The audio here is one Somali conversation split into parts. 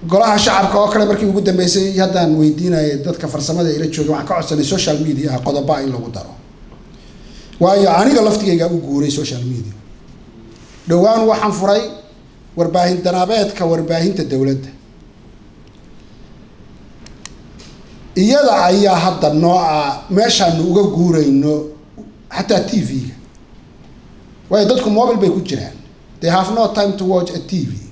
golaha shacabka oo kale markii ugu dambeysay haddaan weydiinayay dadka farsamada ila jooga waxaan ka codsanay social media qodoba in lagu daro waayo aniga laftigayga u guuray social media dhowaan waxaan furay warbaahin danaabeedka warbaahinta dowladda iyada ayaa hadda nooca meeshaanu uga guurayno xataa t v-ga waayo dadku mobile bay ku jiraan they have no time to watch a t v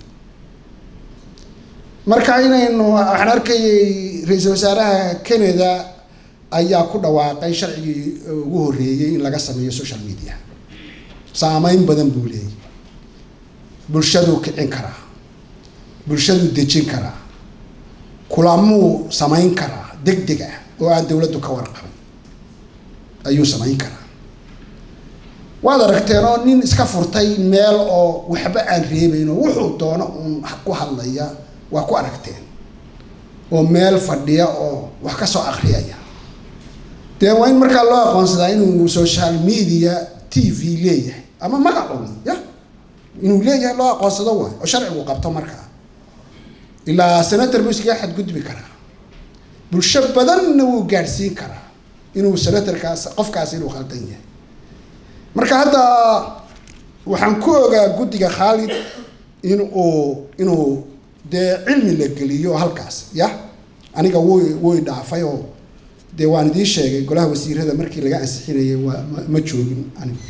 marka inaynu waxaan arkayay ra-iisul wasaaraha canada ayaa ku dhawaaqay sharcigii ugu horreeyey in laga sameeyo social media saameyn badan buu leeyay bulshaduu kicin karaa bulshaduu dejin karaa kulamuu samayn karaa deg deg ah oo aan dowladdu ka warqabin ayuu samayn karaa waad aragteen oo nin iska furtay meel oo waxba aan reebayn oo wuxuu doono uun ku hadlaya waa ku aragteen oo meel fadhiya oo wax ka soo akriyaya dee waa in markaa loo aqoonsadaa inuu social media t v leeyahay ama magacuun ya inuu leeyahay loo aqoonsado waay oo sharcigu qabto markaa ilaa senator buu iskaga xadgudbi karaa bulsho badanna wuu gaadhsiin karaa inuu senatorkaas qofkaas inuu khaldan yahay marka hadda waxaan ku ogaa guddiga khaalid in uu inuu dee cilmi la geliyo halkaas ya aniga way way dhaafay oo dee waan idiin sheegay golaha wasiirada markii laga ansixinayay waa ma joogin anigu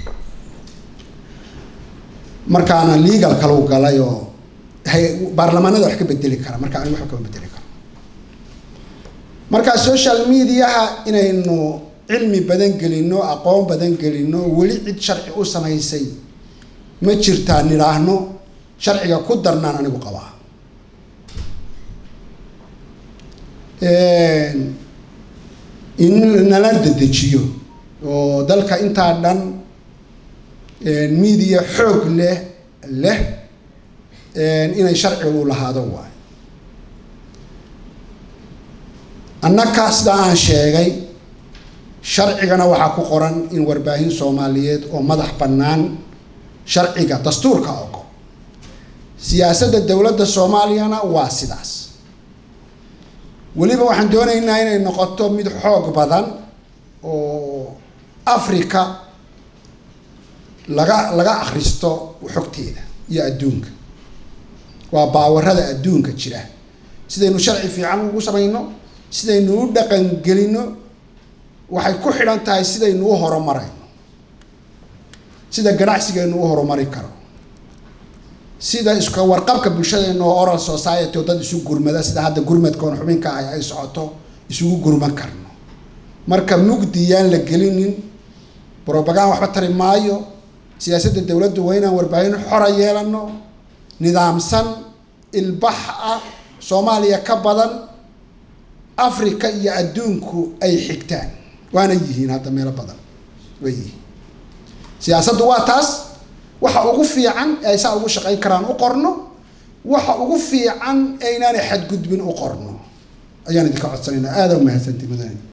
markaana legal kalau galay oo baarlamaanada wax ka bedeli kara marka anigu waxba kama bedeli karo marka social mediaha inaynu cilmi badan gelino aqoon badan gelino weli cid sharci u samaysay ma jirtaa nidhaahno sharciga ku darnaan anigu qabaa in nala dedejiyo oo dalka intaa dhan media xoog leh leh inay sharcigu lahaado waayo annaka sidaa aan sheegay sharcigana waxaa ku qoran in warbaahin soomaaliyeed oo madax bannaan sharciga dastuurka ogo siyaasadda dowladda soomaaliyana waa sidaas weliba waxaan doonaynaa inay noqoto mid xoog badan oo africa laga laga akhristo xogteeda iyo adduunka waa baawarada adduunka jira sidaynu sharci fiican ugu samayno sidaynu u dhaqangelino waxay ku xidhan tahay sidaynu u horumarayno sida ganacsigaynu u horumari karo sida iska warqabka bulshadeena oo oral society oo dad isu gurmada sida hadda gurmadkoon xubinka ah ay socoto isugu gurman karno marka mugdi yaan la gelinin brobagan waxba tari maayo siyaasadda dowladdu waa inaan warbaahin xora yeelano nidaamsan ilbax ah soomaaliya ka badan africa iyo adduunku ay xigtaan waana yihiin hadda meelo badan way yihiin siyaasaddu waa taas waxa ugu fiican ay saa ugu shaqayn karaan u qorno waxa ugu fiican aynaanay xadgudbin u qorno ayaan idinka codsanaynaa aada u mahadsanti mudane